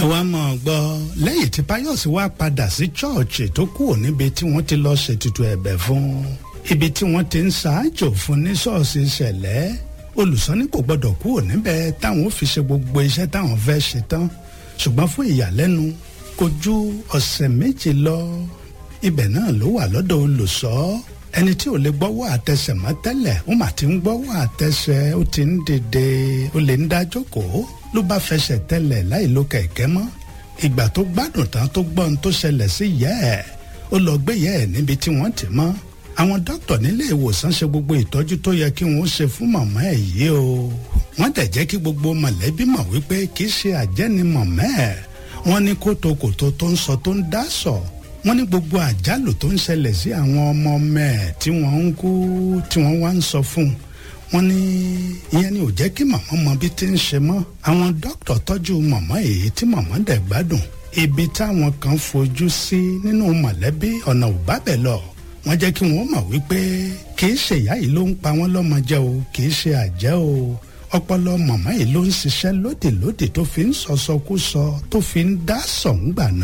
ẹ wá mọ̀ ọ́ gbọ́ lẹ́yìn tí Páyọ̀sí wá padà sí chọ́ọ̀chì tó kúrò níbi tí wọ́n ti lọ́ọ́ ṣètùtù ẹ̀bẹ̀ fún ibi tí wọ́n ti ń ṣáájò fún ní ṣọ́ọ̀ṣì ìṣẹ̀lẹ̀ olùsọ́ní kò gbọ́dọ̀ kúrò níbẹ̀ táwọn ò fi ṣe gbogbo iṣẹ́ táwọn fẹ́ ṣe tán ṣùgbọ́n fún ìyàlẹ́nu kò ju ọ̀sẹ̀ méjì lọ ibẹ̀ náà ló wà lọ́dọ̀ olùṣọ́ ẹni tí ò lè gbọ́wọ́ àtẹsẹ̀ mọ́ tẹ́lẹ̀ ó mà ti ń gbọ́wọ́ àtẹsẹ̀ ó ti ń dìde ó lè ń dájókòó ló bá fẹsẹ̀ tẹ́lẹ̀ láì lo kẹ̀kẹ́ mọ́ ìgbà tó gbádùn tán tó gbọ́ ohun tó ṣẹlẹ̀ sí ìyá ẹ̀ ó lọ gbé ìyá ẹ̀ níbi tí wọ́n ti mọ́ àwọn dókítà nílé ìwòsàn ṣe gbogbo ìtọ́jú tó yẹ kí wọ́n ṣe fún màmá ẹ̀ yìí o wọ́n dẹ̀ jẹ́ kí gbogbo mọ̀lẹ́bí mọ̀ wípé kì í ṣe àjẹ́ni mọ̀mọ́ ẹ̀ wọ́n ní kótókòtó tó ń sọ tó ń dá sọ wọ́n ní gbogbo àjálù tó ń ṣẹlẹ̀ sí àwọn ọmọ ọmọ ẹ̀ tí wọ́n ń kú tí wọ́n wá ń sọ fún un wọ́n ní ìyẹn ni ò jẹ́ kí màmá mọ bí ti ń ṣe mọ́ àwọn dókítà tọ́jú màmá èyí tí màmá dẹ̀ gbádùn ibi táwọn kan fojú sí nínú mọ̀lẹ́bí ọ̀nà ò bá bẹ̀ lọ wọ́n jẹ́ kí wọ́n mọ̀ wípé kì í ṣe ìyá yìí ló ń pa wọ́n lọ́mọ jẹ o kì í ṣe àjẹ́ o ọpọlọ màmá yìí ló ń ṣiṣẹ́ lódìlódì tó fi ń sọsọkúsọ tó fi ń dá sọ̀ǹgbà náà.